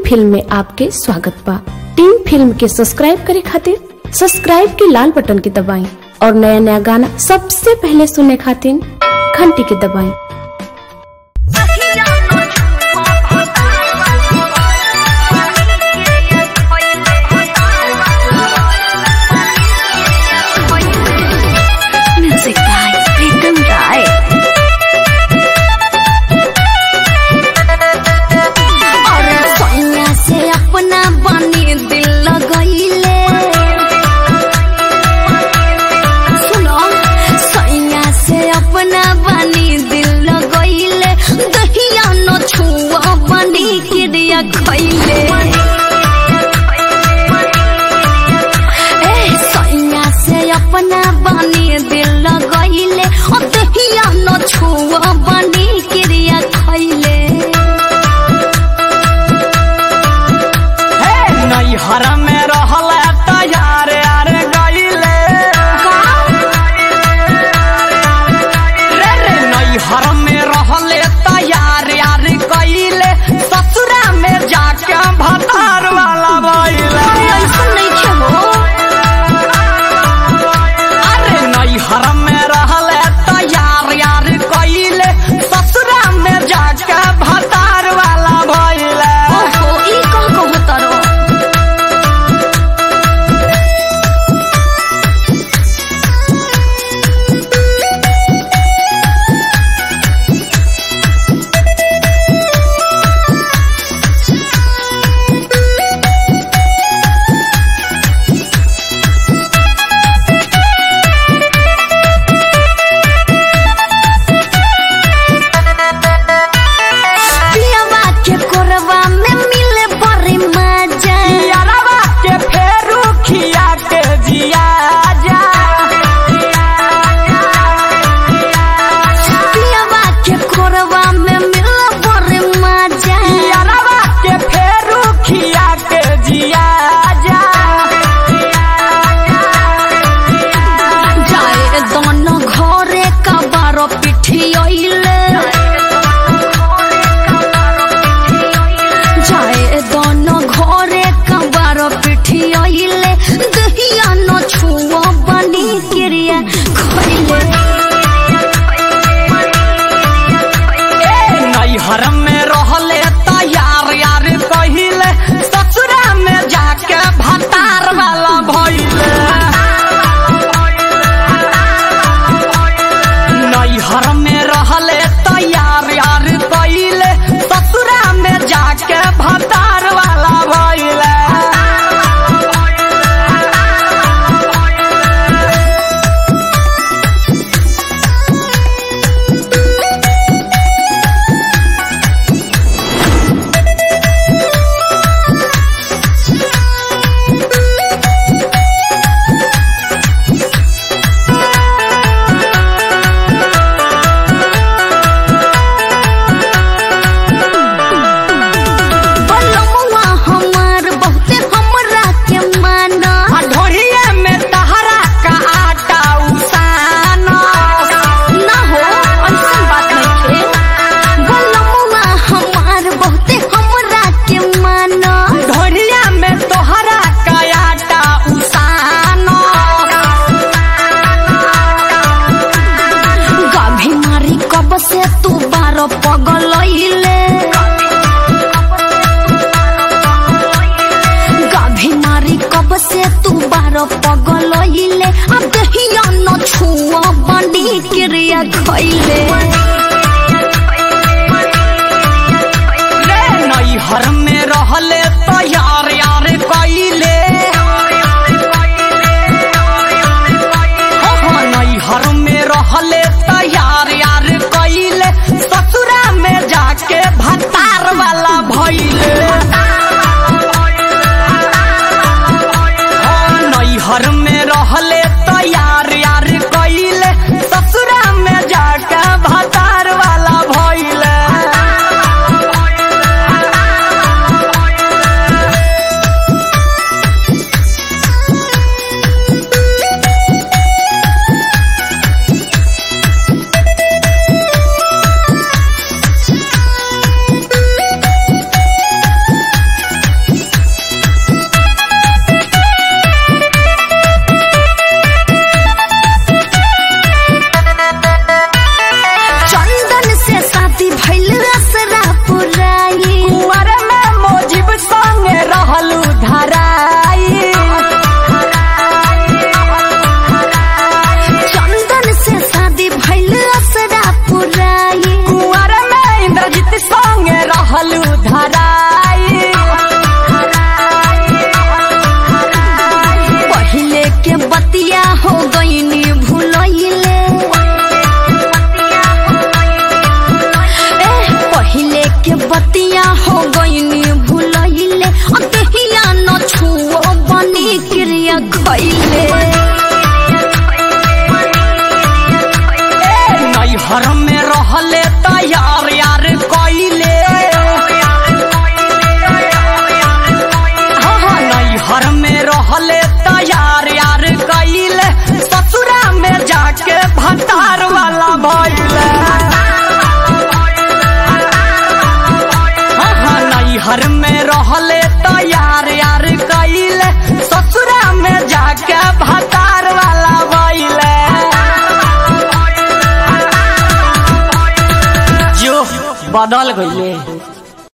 Film में आपके स्वागत बा टीम फिल्म के सब्सक्राइब करे खातिर सब्सक्राइब के लाल बटन के दबाएं और नया नया गाना सबसे पहले सुनने खातिर घंटी के दबाएं Music by Pritam Rai. और सोनिया से अपना बनी दिल लगैले सुनो सोनिया से अपना बनी दिल लगैले दहिया न छुआ बनी क्रिया खैले ए सोनिया से अपना बनी दिल लगैले ओ दहिया न छुआ बनी क्रिया खैले नैहर में रहल तैयार यार गईले रे रे नैहर में रहल तैयार यार गईले ससुरा में जाके भतार वाला बैले ऐसा नहीं छे हो अरे नैहर में रहल तैयार यार गईले ससुरा में जाके भतार वाला बैले ओहो ई कह कहो तरो पियवा के कोरवा में मिले बड़ी मजा यारवा के फेरू खिया के जिया जा पियवा के कोरवा में मिले बड़ी मजा यारवा के फेरू खिया के जिया जा जाए दोनों घरे का बारो पिठी आइले जाए दोनों घरे का बारो पिठी आइले दहिया न छुआ बनी क्रिया खैले नैहर में रहले तैयार यार कहिले ससुरा में जाके भतार वाला भइले नैहर में रहले तैयार यार कहिले ससुरा में जाके भतार वाला भइले बलमुआ हमार बहुते हमरा के माना आ ढोरिया में तहरा का आटा उसाना ना हो ऐसन बात नहीं थे बलमुआ हमार बहुते हमरा के माना ढोरिया में तोहरा का आटा उसाना गाभी मारी कब से तू बारो पगलैले गाभी मारी कब से तू बारो पगलैले अब दहिया न छुआ बंडी क्रिया खैले रे नैहर में रहले तैयार यार कइले हो नैहर में रहले तैयार यार कइले ससुरा में जाके भतार वाला भइले हो नैहर में रहले तैयार यार कइले ससुरा में जाके भतार वाला भइले खैले नैहर में रहले तैयार यार कइले हाँ हाँ नैहर में रहले तैयार यार कइले ससुरा में जाके भतार वाला भइले हाँ हाँ नैहर में रहले तैयार यार कइले ससुरा में जाके भतार वाला भइले जो बदल गईले